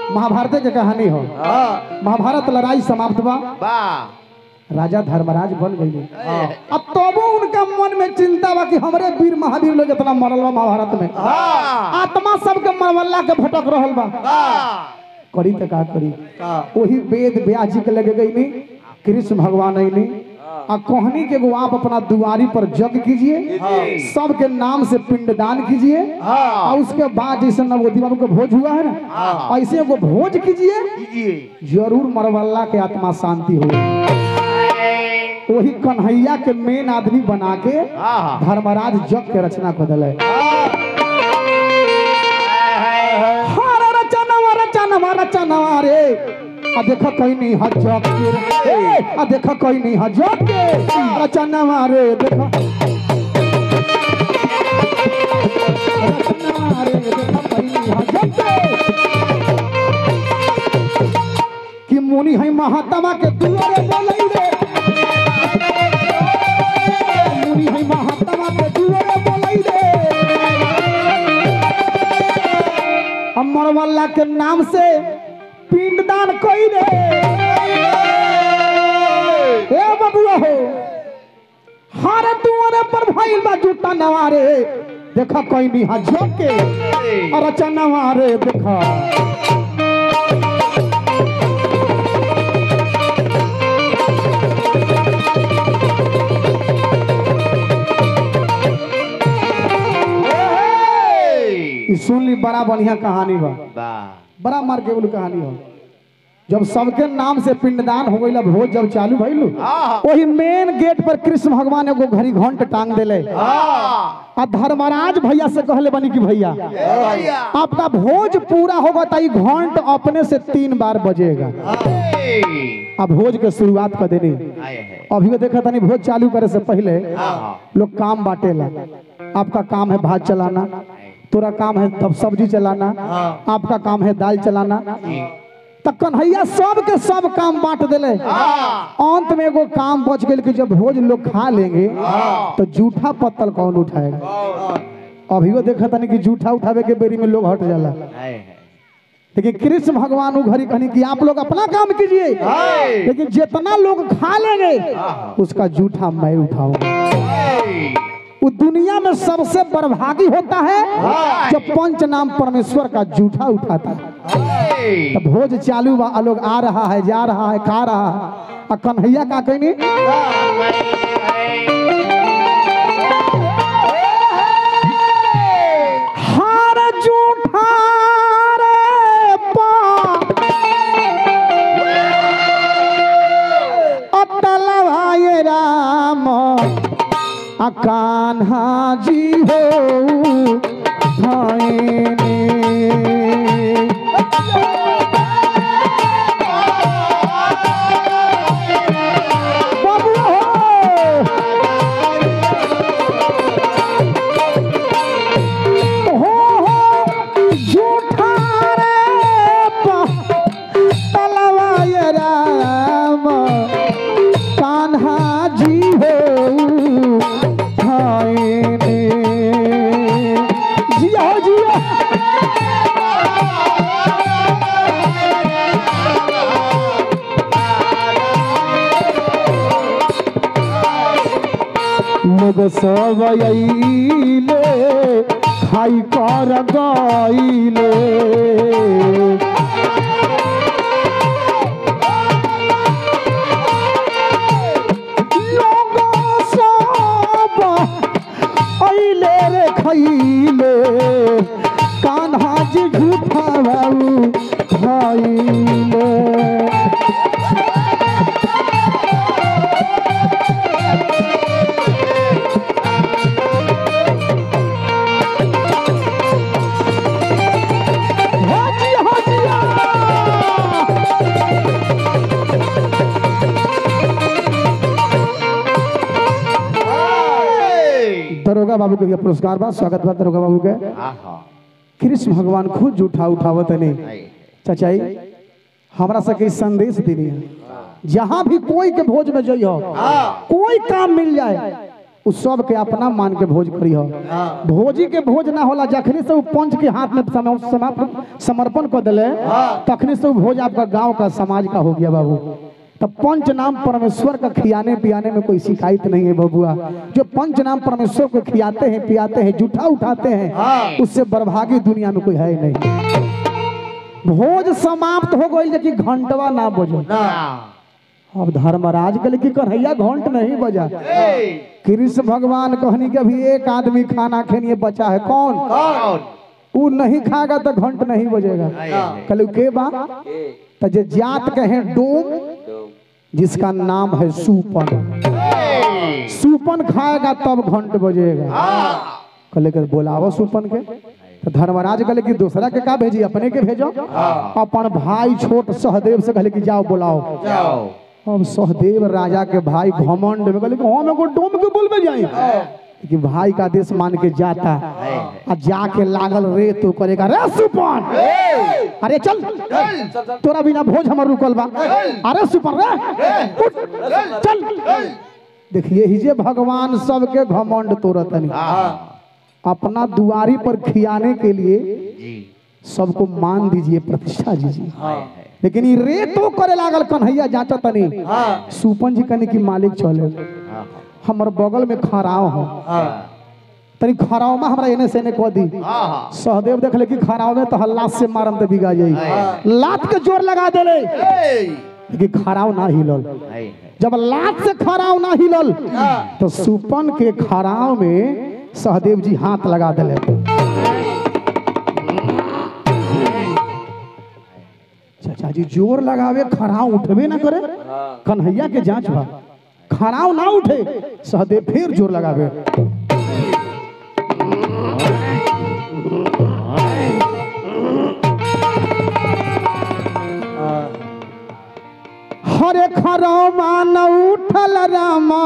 महाभारत के कहानी हो हाँ महाभारत लड़ाई समाप्त बा वाह राजा धर्मराज बन गई अब तबो उनका मन में चिंता बा कि हमरे वीर महावीर लोग इतना मरल बा महाभारत में हाँ आत्मा सबके मरवल्ला के भटक रहल बा वाह करी त का करी का वही वेद व्यास जी के लगे गई नी कृष्ण भगवान अली आ कहनी के एगो आप अपना दुआरी पर जग कीजिए सबके नाम से पिंडदान कीजिए हाँ और उसके बाद जैसे नवोदी बाबू का भोज हुआ है ना हाँ। ऐसे एगो भोज कीजिए कीजिए जरूर मरवल्ला के आत्मा शांति हो वही कन्हैया के मेन आदमी बना के हाँ धर्मराज जग के रचना कर दिले हाँ हर रचनवा रचनवा रचनवा रे आ देख कहीं नहीं ह जग के रे आ देख कहीं नहीं ह जग के रचनवा रे देख रचनवा रे देख कहीं नहीं ह जग के कि मुनि है महात्मा के दुआरे बोलै रे मुनि है महात्मा के दुआरे बोलै रे अमर वाला के नाम से पिंडदान कोई रे हे बबुआ हो हर दुआरे पर भइल बा जूता नवारे देखा कोई नहीं हा झोंके और अच्छा नवारे देखा ई सुन ली बड़ा बढ़िया कहानी बा वाह बड़ा मार के कहानी हो जब सबके नाम से पिंडदान हो गई भोज जब चालू भइल हाँ वही मेन गेट पर कृष्ण भगवान एगो घड़ी घंट टांग देले हाँ आ धर्मराज भैया से कहले बनी कि भैया भैया आपका भोज पूरा होगा तो ई घंट अपने से तीन बार बजेगा अब भोज के शुरुआत कर देनी आए हैं अभी देखा तनी भोज चालू करे से पहले हाँ लोग काम बांटेला आपका काम है भात चलाना तोरा काम है तब सब्जी चलाना आपका काम है दाल चलाना तो कन्हैया सब के सब काम बांट दिले अंत में एगो काम बच गई कि जब भोज लोग खा लेंगे तो जूठा पत्तल कौन उठाएगा अभी वो देखा तनी कि जूठा उठावे के बेरी में लोग हट जाला आए हैं लेकिन कृष्ण भगवान वो घड़ी कहनी कि आप लोग अपना काम कीजिए लेकिन जितना लोग खा लेंगे उसका जूठा मैं उठाऊंगा वो दुनिया में सबसे बर्भागी होता है जो पंच नाम परमेश्वर का जूठा उठाता है तो भोज चालू बा आ लोग आ रहा है जा रहा है खा रहा है आ कन्हैया का कहनी हार जूठा रे पा अटलवाए राम आ कान्हा जी हो भाईने बाबू हो हो झूठा रे तलवाय राम कान्हा जी हो भाईने जिया हो जिया लोग सब अइले खाई कर गइले लोग सब अइले रे खइले कान्हा जी झूठा बाबू खाइले हाजी हाजिया दरोगा बाबू के ये पुरस्कार बा स्वागत बा दरोगा बाबू के कृष्ण भगवान खुद जूठा उठावत नहीं चचाई हमरा सके ई संदेश दिनी है जहाँ भी कोई के भोज में जइयो कोई काम मिल जाए उ सब के अपना मान के भोज करी हो भोजी के भोज ना होला जखनी से उ पंच के हाथ में सम- सम- समर्पण कर दिले तखनी से उ भोज आपका गांव का समाज का हो गया बाबू तब पंच नाम परमेश्वर का खियाने पियाने में कोई शिकायत नहीं है बबुआ जो पंच नाम परमेश्वर को खियाते हैं पियाते हैं जूठा उठाते हैं उससे बर्भागी दुनिया में कोई है नहीं भोज समाप्त हो गई लेकिन घंटवा ना बजो अब धर्मराज के लेकिन कन्हैया घंट नहीं बजा कृष्ण भगवान कहनी के भी एक आदमी खाना खेनिए बचा है कौन वो नहीं खाएगा तो घंट नहीं बजेगा कहलू के बा तो जे जात कहे डोम जिसका नाम है सूपन सूपन खाएगा तब घंट बजेगा कहले के बोलावो सूपन के तो धर्मराज कहले कि दूसरा के का भेजी अपने के भेजो अपन भाई छोट सहदेव से कहले कि जाओ बुलाओ अब सहदेव राजा के भाई घमंड में कहले कि हम एगो डोम के बोलबे जाई कि भाई का आदेश मान के जाता आ जाके लागल रे तो करेगा रे सुपन अरे चल तोरा बिना भोज हमर रुकल बा अरे सुपन रे उठ, चल देखिए ही जे भगवान सबके घमंड तोड़तनी अपना दुआरी पर खियाने के लिए सबको मान दीजिए प्रतिष्ठा दीजिए लेकिन ये रे तो करे लागल कन्हैया जाचा तनी सुपन जी कनी की मालिक चले हमर बगल में खराव हो तनी खराव में हमरा एने से एने कह दी सहदेव देखले कि खराव में तो हल्ला से मारम तो बिगा जाई लात के जोर लगा देले लेकिन खराव ना हिलल जब लात से खराव ना हिलल तो सुपन के खराव में सहदेव जी हाथ लगा दिले चाचा जी जोर लगावे खराव उठबे ना करे कन्हैया के जांच बा खराव ना उठे सहदेव फिर जोर लगावे हरे खराव मान उठल रामा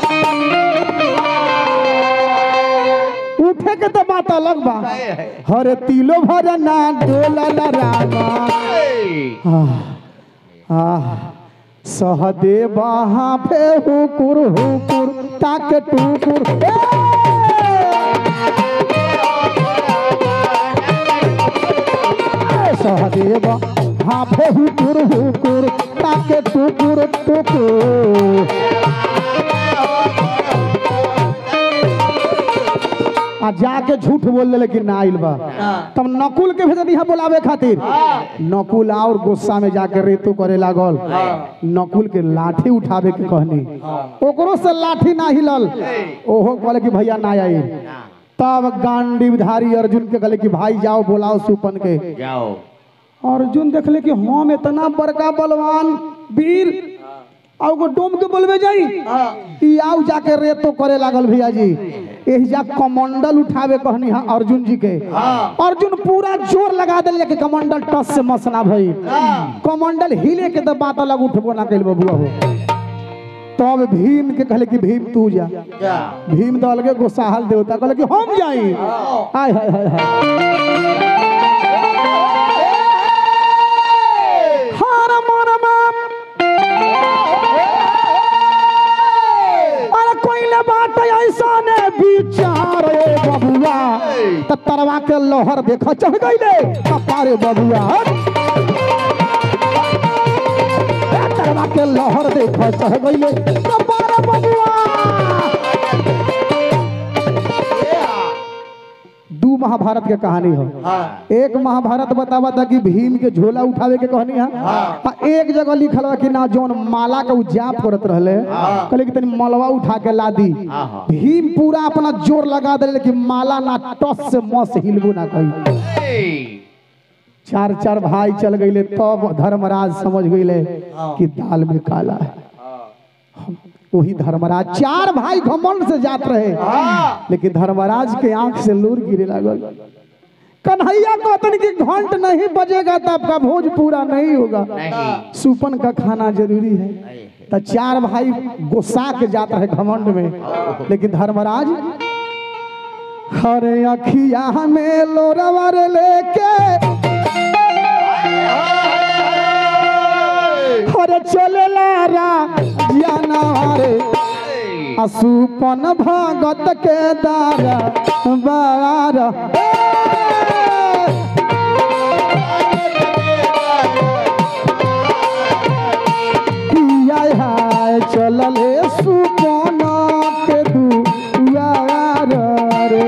उठे के तो बात अलग बा हरे तिलो भर ना डोलल रामा आह, आह, सहदेव पे हुकुर हुकुर ताक टुकुर ए! सहदेव हाफे हुकुर हुकुर ताके टुकुर टुकुर आ जाके झूठ बोल दिले कि ना आइल बा तब नकुल के भेजनी है बोलावे खातिर नकुल और गुस्सा में जाके रेतु करे लागल नकुल के लाठी उठावे के कहनी ओकरो से लाठी ना हिलल ओहो कहले कि भैया ना आई तब गांडीवधारी अर्जुन के कहले कि भाई जाओ बुलाओ सुपन के जाओ अर्जुन देखले कि हम इतना बड़का बलवान वीर और वो डोम के बोलबे जाई ई आउ जाके रेतो करे लागल भैया जी एही जा कमंडल उठावे कहनी हा अर्जुन जी के अर्जुन पूरा जोर लगा देले कि कमंडल टस से मसना भई कमंडल हिले के तो बात अलग उठबो ना कइल बबुआ हो तब भीम के कहले कि भीम तू जा जा भीम तो अलगे गोसाहल देवता कहले कि हम जाई हाय हाय हाय हाय हर मन अरे कोइले बात ऐसा ने विचार रे बबुआ त तरवा के लोहर देखा चढ़ गईले अपारे बबुआ ए, तरवा के लोहर देखा चढ़ गईले अपारे बबुआ दू महाभारत के कहानी हो एक महाभारत बतावा था कि भीम के झोला उठावे के कहनी है आ एक जगह लिखल बा कि ना जौन माला के उ जाप करत रहले कहले कि तनी मलवा उठा के ला दी भीम पूरा अपना जोर लगा देले कि माला ना टस से मस हिलबो ना कही चार चार भाई चल गईले तब धर्मराज समझ गईले कि दाल में काला है वही धर्मराज चार भाई घमंड से जात रहे लेकिन धर्मराज के आंख से लूर गिरे लागल कन्हैया कहतन कि घंट नहीं बजेगा तो आपका भोज पूरा नहीं होगा नहीं सुपन का खाना जरूरी है तो चार भाई गुस्सा के जात रहे घमंड में लेकिन धर्मराज हरे अखिया में लोरवर लेके हरे चले लारा जाना रे असुपन भगत के दार बार किया हाय चलले सुपन के दुआर रे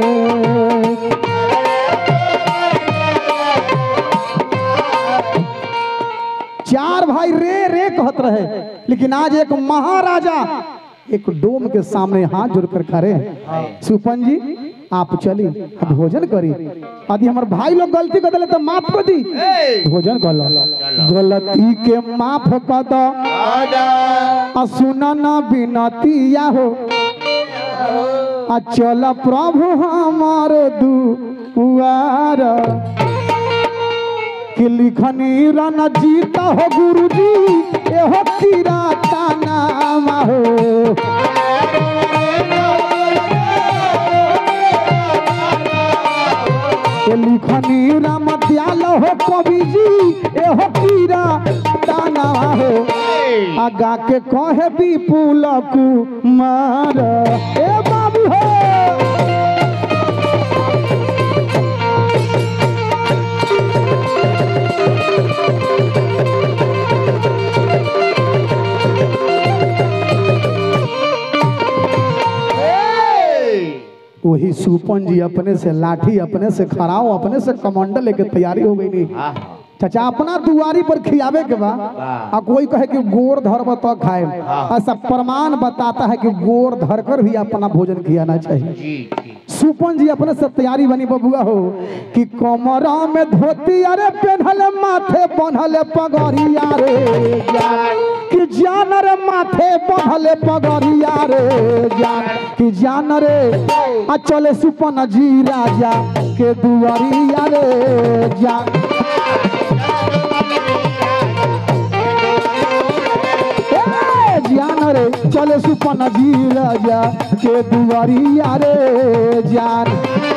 चार भाई रे रे कहत रहे लेकिन आज एक महाराजा एक डोम के सामने हाथ जोड़कर खड़े हैं सुपन जी आप चली अब भोजन करी यदि हमारे भाई लोग गलती कर दिले तो माफ कर दी भोजन कर लो गलती के माफ कर दो आ सुना न बिनतिया हो आ चल प्रभु हमार दुआर कि लिखनी रन जीता हो गुरुजी एहो किराता नाम हो कि लिखनी राम दयाल हो कवि जी एहो किराता नाम हो आगा के कहे विपुल कुमार ए बाबू हो वही सुपन जी अपने से लाठी अपने से खड़ाओ अपने से कमांडर लेके तैयारी हो गई नहीं चाचा अपना दुआरी पर खियावे के बा आ कोई कहे कि गोर धरब तो खाए ऐसा प्रमाण बताता है कि गोर धर कर भी अपना भोजन खियाना चाहिए जी जी सुपन जी अपने से तैयारी बनी बबुआ हो कि कमरा में धोती अरे पेन्हल माथे बन्हल पगड़िया रे जान कि जान रे माथे बन्हल पगड़िया रे जान कि जान रे आ चले सुपन जी राजा के दुआरिया रे जान ए, जान रे चले सुपन जी राजा के दुआरिया रे जान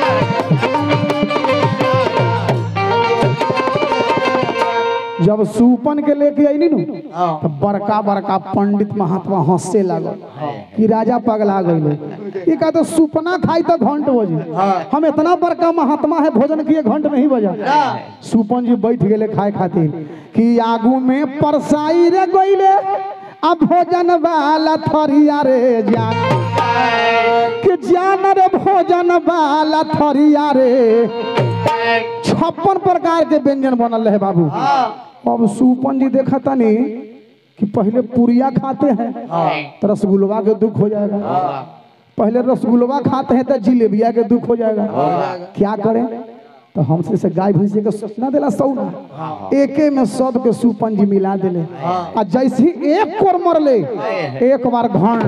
जब सुपन के लेके आई नु तो बड़का बड़का पंडित महात्मा हंसे लागल कि राजा पगला गई ये का तो सुपना खाई तो घंट बजी हम इतना बड़का महात्मा है भोजन किए घंट नहीं बजा सुपन जी बैठ गए खाए खातिर कि आगू में परसाई रे गईले अब भोजन वाला थरिया रे जान कि जान रे भोजन वाला थरिया रे छप्पन प्रकार के व्यंजन बनल है बाबू अब सुपन जी देखा तनी कि पहले पुरिया खाते हैं तो रसगुल्ला के दुख हो जाएगा पहले रसगुल्ला खाते हैं तो जिलेबिया के दुख हो जाएगा क्या करें तो हमसे से गाय भैंसी के ना दिला सौ ना एके में सब के सुपन जी मिला दिले आ जैसे ही एक कोर मरले एक बार घण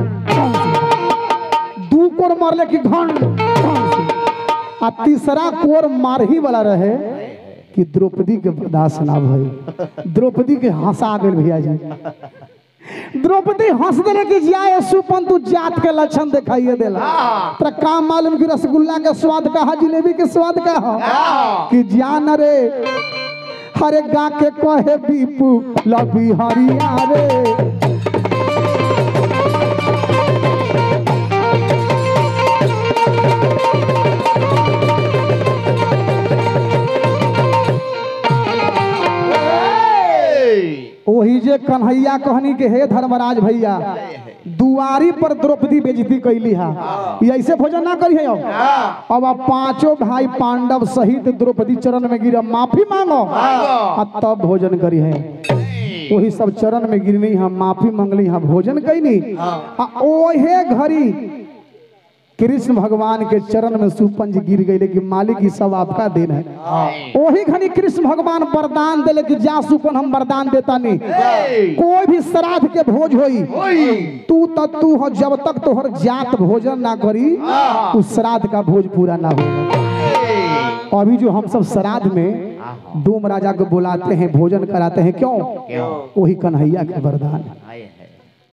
दू कोर मरले कि घण आ तीसरा कोर मारही वाला रहे कि द्रौपदी के बर्दाश्त ना भई द्रौपदी के हंसा गेल भैया जी द्रौपदी हंस देले कि जाए सुपन तू जात के लक्षण दिखाइए देला तेरा काम मालूम कि रसगुल्ला के स्वाद का है जिलेबी के स्वाद का है कि जान रे हरे गा के कहे बीपू लबी हरिया रे वही जे कन्हैया कहनी के हे धर्मराज भैया दुआरी पर द्रौपदी बेजती कैली हा ई ऐसे भोजन ना करी है अब अब आप पांचों भाई पांडव सहित द्रौपदी चरण में गिरा माफी मांगो आ तब भोजन करी है वही सब चरण में गिरनी हम माफी मंगली हम भोजन कैनी आ ओहे घड़ी कृष्ण भगवान के चरण में सुपंज गिर गई लेकिन मालिक ई सब आपका दिन है वही घनी कृष्ण भगवान वरदान दिले कि जा सुपन हम वरदान देता नहीं कोई भी श्राद्ध के भोज होई तू तो तू हो जब तक तोहर जात भोजन ना करी उस श्राद्ध का भोज पूरा ना हो अभी जो हम सब श्राद्ध में डोम राजा को बुलाते हैं भोजन कराते हैं क्यों क्यों वही कन्हैया के वरदान है